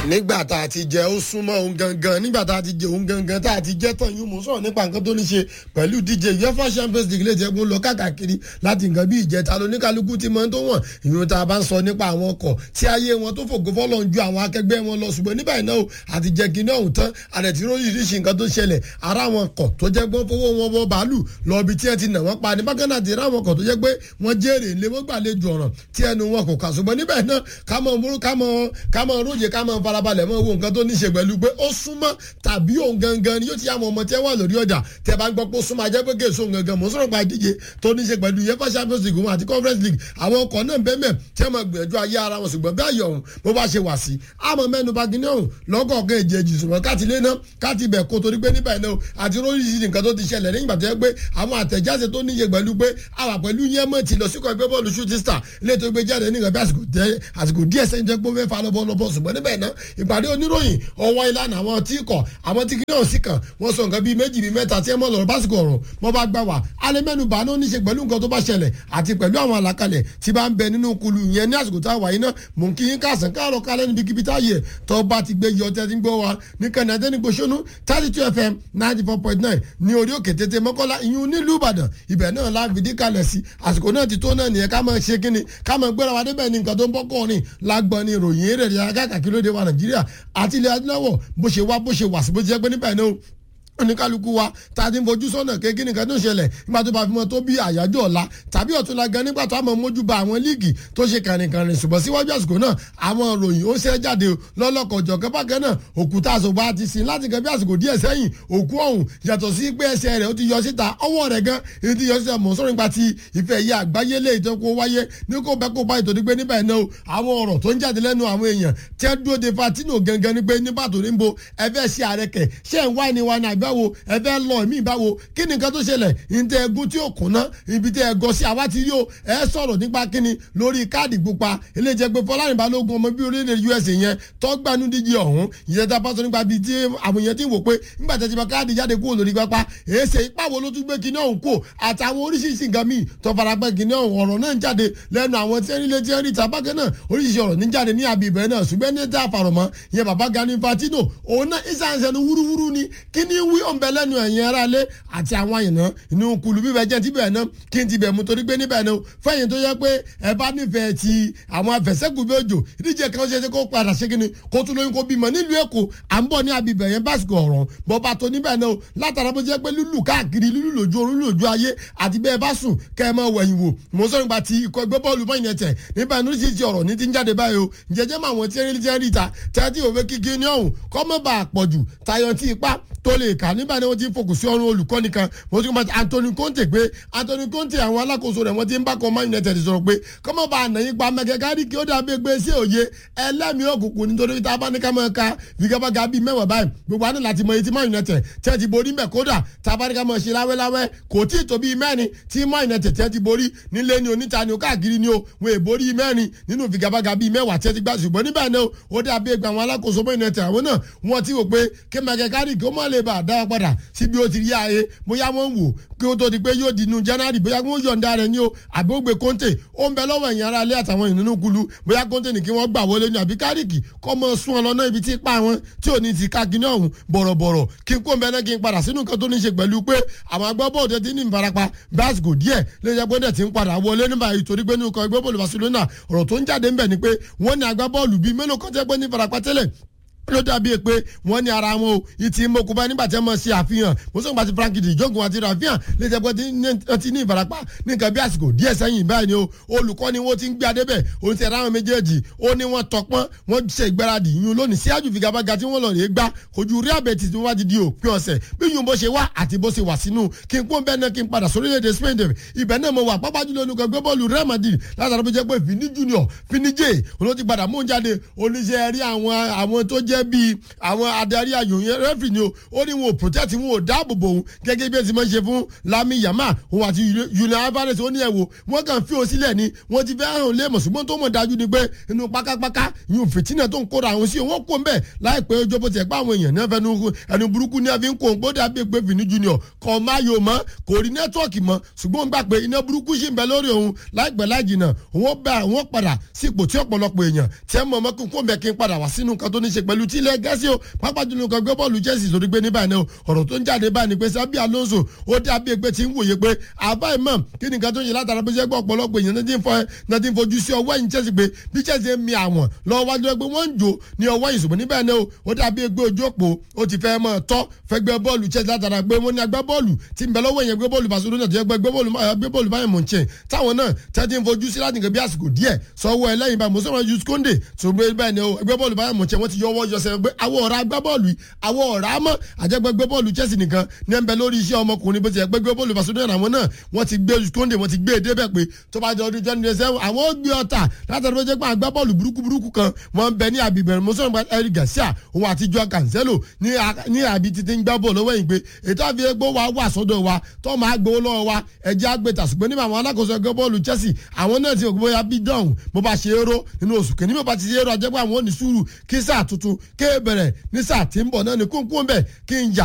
nígbà tá a ti jẹ ó súnmọ́ òun gangan nígbà tá a ti jẹ òun gangan tá a ti jẹ tán yín mú sọ̀rọ̀ nípa nǹkan tó ní ṣe pẹ̀lú díje uefa champions league lè jẹ́ kó lọ káàkiri láti nǹkan bí ìjẹta lóníkálukú ti mọ́ tó wọ̀n ìyún tá a bá ń sọ nípa àwọn ọkọ̀ tí ayé wọn tó fògo fọ́lọ́ ń ju àwọn akẹgbẹ́ wọn lọ ṣùgbọ́n nígbà iná o àti jẹ́ kí iná òun tán àdẹ̀tí oríṣiríṣi nǹkan tó ṣẹlẹ̀ ara wọn ọkọ̀ tó jẹ́ gbọ́n fowó wọn wọ bàálù lọ ibi tí ẹ ti nà wọ́n pa ní bákan náà ti rá àwọn ọkọ̀ tó jẹ́ pé wọ́n jèrè lé wọ́n gbàlejò ọ̀ràn tí ẹnu wọn kò kà ṣùgbọ́n níbẹ̀ náà ká mọ̀ múrú ká mọ̀ ká mọ̀ róye ká mọ̀ farabalẹ̀ mọ̀ wo nǹkan tó ní ṣe pẹ̀lú pé ó súnmọ́ tàbí òun gangan ni yóò ti yá àwọn ọmọ tí ẹ wà lórí ọjà tẹ bá ń gbọ́ pé ó súnmọ́ ajẹ́ pé kéèso gangan mò ń sọ̀rọ̀ pa ìdíje tó ní ṣe pẹ̀lú uefa champions league wọn àti conference league àwọn ọkọ̀ náà bẹ́ẹ̀ tí wọ́n gbìyànjú ayé ara wọn ṣùgbọ́n bí ayọ̀ ọ̀hún bó bá ṣe wà sí àmọ́ mẹ́nu bá gíní ọ̀hún lọ́gọ̀ọ̀gán èjèèjì ṣùgbọ́n káti lé ná káti bẹ̀ kó torí pé níbẹ̀ náà àti oríṣiríṣi nǹkan tó ti ṣẹlẹ̀ nígbà tó yẹ pé àwọn àtẹ̀jáde tó níye pẹ̀lú pé àwà pẹ̀lú yẹn mọ̀ ti lọ sí kọ́ ẹgbẹ́ bọ́ọ̀lù shooting star ilé tó gbé jáde nígbà bí àsìkò díẹ̀ sẹ́yìn jẹ́ pé ó fẹ́ fa lọ́bọ̀ lọ́bọ̀ ṣùgbọ́n níbẹ̀ náà ìpàdé oníròyìn ọwọ́ ìlànà àwọn tí kọ̀ àwọn tí kìnìún sì kàn wọ́n sọ nǹkan bíi méjì bíi mẹ́ta tí ẹ mọ̀ lọ́rọ̀ básìkò ọ̀rọ̀ mọ́ bá gbà wá alẹ́ mẹ́nu bá ní ó ní ṣe pẹ̀lú nǹkan tó bá ṣẹlẹ̀ àti pẹ̀lú àwọn àlàkalẹ̀ tí bá ń bẹ nínú kulu yẹn ní àsìkò tá a wà yín náà mò ń kí yín káàsán káàrọ̀ kálẹ̀ níbi kíbi tá a yẹ tó bá ti gbé yọ tẹ́tí gbọ́ wa ní kànáà tẹ́ni gbóṣónú thirty two fm ninety four point nine ní orí òkè tètè mọ́kànlá ìyún nílùú ìbàdàn ibẹ̀ náà la fìdí kalẹ̀ sí àsìkò náà ti tó náà nìyẹn ká máa ṣe kíni ká máa gbéra wa débẹ̀ ní nǹkan tó ń bọ́ kọ́ọ̀rin lágbọ́n ní ìròyìn eré ìdárayá káàkiri lóde wa nàìjíríà àti ilẹ̀ adúláwọ̀ bó ṣe wá bó ṣe wà sí bó ṣe jẹ́ pé níbẹ̀ náà oníkálukú wa tá a ti ń fojú sọ́nà kékeré nìkan tó ń ṣẹlẹ̀ nígbà tó bá fi mọ́ tó bí àyájọ́ ọ̀la tàbí ọ̀túnla gan nígbà tó a mọ̀ mójú ba àwọn líìgì tó ṣe kàrìnkàrìn ṣùgbọ́n síwájú àsìkò náà àwọn ròyìn ó ṣe jáde lọ́lọ́kọ̀jọ̀ kẹ́pàkẹ́ náà òkúta àṣọ̀bọ̀ àti sìn láti kẹ́ bí àsìkò díẹ̀ sẹ́yìn òkú ọ̀hún yàtọ̀ sí pé ẹsẹ̀ rẹ̀ ó ti yọ síta ọwọ́ rẹ̀ gan èyí ti yọ síta mọ̀ sọ́rọ̀ nípa ti ìfẹ́ yìí àgbáyé lè tó kó wáyé ní kó bẹ́ kó báyìí tó ní pé níbẹ̀ náà àwọn ọ̀rọ̀ tó ń jáde lẹ́nu àwọn èèyàn tí ẹ dúró de fatino gangan ní pé nígbà tó ní bo ẹ fẹ́ ṣe àrẹ̀kẹ̀ ṣé ń wá ni wa ní àgbẹ̀wò ẹ fẹ́ lọ mí báwo kí ni nǹkan tó ṣẹlẹ̀ ntẹ ẹgún tí ó kùnà ibi tẹ ẹgọ sí àwa ti rí o ẹ sọ̀rọ̀ nípa kíni lórí káàdì pupa eléjẹ pé fọlárin balógun ọmọ bí orílẹ̀ usa yẹn tọ́gbànú díje ọ̀hún ìyẹn tá a bá sọ nípa bíi tí àwọn èèyàn ti wò pé nígbà tẹ̀ ti bá káàdì jáde kúrò lórí pápá èsè ipá wo ló tún gbé kíní ọ̀hún kò àtàwọn oríṣiríṣi nǹkan míì tó fara pẹ́ kíní ọ̀hún ọ̀rọ̀ náà ń jáde lẹ́nu àwọn tí ń rílé tí ń rí tabakẹ́ náà oríṣiríṣi ọ̀rọ̀ ní jáde ní abibẹ̀ náà ṣùgbọ́n ní tá a fàrọ̀ mọ́ ìyẹn bàbá Gani Infantino òun náà ìsànsẹ̀nu wúrúwúrú ni kíní wí ọ̀nbẹ lẹ́nu ẹ̀yìn ara lé àti àwọn àyànná inú kùlù bíbẹ jẹ ti bẹ̀rẹ̀ náà kí n ti bẹ̀ mú torí pé níbẹ̀ náà fẹ́yìn tó yẹ pé ẹ bá nífẹ̀ẹ́ ti àwọn afẹ̀sẹ́kù bí òjò ìdíje kan ṣe ṣe kó padà ṣe kíni kó tún lóyún kó bímọ nílùú èkó à ń bọ̀ ní abibẹ̀ yẹn básìkò ọ̀rọ̀ bọ́ba tó níbẹ̀ náà látara bó jẹ́ pé lúlù káàkiri lúlù lójú orun lójú ayé àti bẹ́ẹ̀ bá sùn kẹ́ ẹ máa wẹ̀yìn wò mo sọ nípa ti ikọ̀ ẹgbẹ́ bọ́ọ̀lù mọ́ ìyẹn tẹ̀ níbẹ̀ ní oríṣiríṣi ọ̀rọ̀ ní ti ń jáde báyìí o jẹjẹ́ mọ́ àwọn tí ń rí rí ta tẹ́tí òwe kíkí ní ọ̀hún kọ́ mọ́ bá a pọ̀jù tayọ̀ tí ipá tó lè kà nígbà ni wọ́n ti fòkù sí ọrùn olùkọ́ni kan mo ti kọ́ máa Anthony Conte pé Anthony Conte àwọn alákòóso rẹ̀ wọ́n ti ń bá kan Man United sọ̀rọ̀ pé kọ́mọ́ bá ànàyìn pa mẹ́kẹ́kárì kí ó dàbí pé sí òye ẹlẹ́mìí òkùnkùn nítorí tá a bá ní ká máa ka figabaga bíi mẹ́wàá báyìí gbogbo àná láti mọ etí Man United tí ẹ ti borí mẹ́ kódà tá a bá ní ká máa ṣe láwẹ́láwẹ́ kò tí ì tó bíi mẹ́rin tí Man United tí ẹ ti borí nílé ni oníta ni ó káàkiri ni ó wọn è borí mẹ́rin nínú figabaga bíi mẹ́wàá tí ẹ ti gbà ṣùgbọ́n níbẹ̀ náà ó dàbí ẹgbẹ́ àwọn alákòóso Man United àwọn náà wọ́n ti wò pé kí mẹ́kẹ́kárì kí ó má lè bá a dá padà síbi ó ti rí ààyè bóyá wọ́n ń wò kí ó tó di pé yóò di inú january bóyá wọ́n yọ̀ǹda rẹ̀ ní o àbí ó gbé kóńtè ó ń bẹ lọ́wọ́ ẹ̀yìn ara ilé àtàwọn ìnínú kulu bóyá kóńtè ní kí wọ́n gbà wọlé ní àbí kárìkì kọ́ mọ sún ọ lọ́nà ibi tí pa wọn tí ò ní ti ká kíní ọ̀hún bọ̀rọ̀bọ̀rọ̀ kí n kó ń bẹ náà kí n padà sínú nǹkan tó ní ṣe pẹ̀lú pé àwọn agbábọ́ọ̀dù ti ní ìfarapa básìkò díẹ̀ lè jẹ́ pé ti ń padà wọlé nígbà ìtorí pé nínú kan ẹgbẹ́ bọ́ọ̀lù Barcelona ọ̀rọ̀ tó ń jáde ń bẹ̀ ni pé wọ́n ní agbábọ́ọ̀lù bíi mélòó kan tẹ́ pé ní ìfarapa tẹ́lẹ̀ ló dàbí pé wọ́n ní ara wọn o ìtì mọ̀kúbá nígbà tí wọ́n mọ̀ sí àfihàn mọ̀sọ́gbà ti Frankie de Jong àti rafihan lè jẹ́ pé ti ní ìfarapa ní nǹkan bí àsìkò díẹ̀ sẹ́yìn báyìí ni o olùkọ́ ni wọ́n ti ń gbé adébẹ̀ òun ti ráwọn méjèèjì ó ní wọ́n tọpọ́n wọ́n ṣe ìgbáradì yún lónìí síájú figabaga tí wọ́n lọ rèé gbá ojú rí àbẹ̀tì tí wọ́n bá ti di òpin ọ̀sẹ̀ bí yún bó ṣe wá àti bó ṣe wà sínú kí n kún bẹ́ẹ̀ náà kí n padà sórílẹ̀-èdè Spain dẹ̀ ibẹ̀ náà mo wà pápá jùlọ olùkọ́ gbé bọ́ọ̀lù Real Madrid látara bó jẹ́ pé Vini Junior Vini J olóòtú padà mú jáde oníṣẹ́ rí àwọn àwọn tó jẹ́ bíi àwọn adarí ayò yẹn rẹ́fì ni o ó ní wọn ò protect wọn ò dáàbò bò òun gẹ́gẹ́ bí ẹ ti máa ń ṣe fún Lami Yamal òun àti Julian Alvarez ó ní ẹ̀ wò wọ́n kàn fi òsílẹ̀ ni wọ́n ti fẹ́ hàn lé mọ̀sùgbọ́n tó mọ̀ dájú ni pé inú pákápáká yóò fìtínà tó ń kóra àwọn sí wọn kó ń bẹ̀ láìpẹ́ ojú bó ti ẹ̀ pé àwọn èèyàn náà fẹnu ẹnu burúkú ní ẹbí ń kó ń gbọ́dọ̀ àbí pé Vini Junior kọ́ máa yò mọ́ kò rí nẹ́tíwọ̀kì mọ́ ṣùgbọ́n gbà pé iná burúkú sì ń bẹ lórí òun láìpẹ́ láìjìnà òun bá òun padà sí ipò tí ọ̀pọ̀lọpọ̀ èèyàn tí ẹ mọ̀ ọmọ kí n kó mẹ́ kí n padà wá sínú nǹkan tó ní ṣe pẹ̀lú pẹ̀lú tilẹ̀ gẹ́sì o pápá jùlọ kan gbé bọ́ọ̀lù Chelsea sórí gbé ní báyìí náà ọ̀rọ̀ tó ń jáde báyìí ni pé Xabi Alonso ó dàbí ẹgbẹ́ tí ń wòye pé àbá ìmọ̀ kí ni nǹkan tó ń ṣe látara bí sẹ́gbẹ́ ọ̀pọ̀lọpọ̀ èèyàn náà ti ń fojú sí ọwọ́ ẹ̀yìn Chelsea pé bí Chelsea ń mi àwọn lọ́wọ́ wájú ẹgbẹ́ wọ́n ń jò ní ọwọ́ ìṣòwò níbẹ̀ náà ó dàbí ẹgbẹ́ ojú òpó ó ti fẹ́ mọ́ tọ́ fẹ́ gbé bọ́ọ̀lù Chelsea látara pé wọ́n ní agbá bọ́ọ̀lù tí ń bẹ lọ́wọ́ yẹn gbé bọ́ọ̀lù Barcelona tó yẹ gbé bọ́ọ̀lù báyìí mọ̀ ń ṣe táwọn náà tẹ́tí ń fojú sí láti nǹkan bí àsìkò díẹ̀ sọ́wọ́ ẹlẹ́yìn báyìí mo sọ̀rọ̀ Jules Kounde tó gbé bẹ́ẹ̀ ni ẹgbẹ́ bọ́ọ̀lù báyìí mọ̀ ń ṣe wọ́n ti yọwọ́ yọsẹ̀ pé àwọn ọ̀rá agbá bọ́ọ̀lù àwọn ọ̀rá mọ́ àjẹgbẹ́gbẹ́ bọ́ọ̀lù Chelsea nìkan ní ẹ̀ ń bẹ lórí iṣẹ́ ọmọkùnrin bó ti yẹ pé gbé bọ́ọ̀lù Barcelona àwọn náà wọ́n ti gbé Jules Kounde wọ́n ti gbé e débẹ̀ pé tó bá jọ ọdún twenty seven àwọn ó gbé ọ̀tà látàrí pé jẹ́ pé àgbá bọ́ọ̀lù burúkú burúkú kan wọ́n ń bẹ ní àbíbẹ̀rẹ̀ mo sọ̀rọ̀ Eric Garcia òun àti Joao Cancelo ní àbí títí ń gbá bọ́ọ̀lù lọ́wọ́ yìí pé ètò àfi egbò wa wà sọ́dọ̀ wa tó máa gbowó lọ́wọ́ wa ẹ̀jẹ̀ àgbẹ̀tà ṣùgbọ́n nígbà àwọn alákòóso ẹgbẹ́ bọ́ọ̀lù Chelsea àwọn náà ti òkú bóyá bí dọ̀hún bó bá ṣe éró nínú oṣù kìíní bó bá ti ṣe éró ajẹ́pẹ́ àwọn ò ní sùúrù kí sáà tuntun kéè bẹ̀rẹ̀ ní sáà tí ń bọ̀ náà ní kúńkún bẹ̀ kí n yà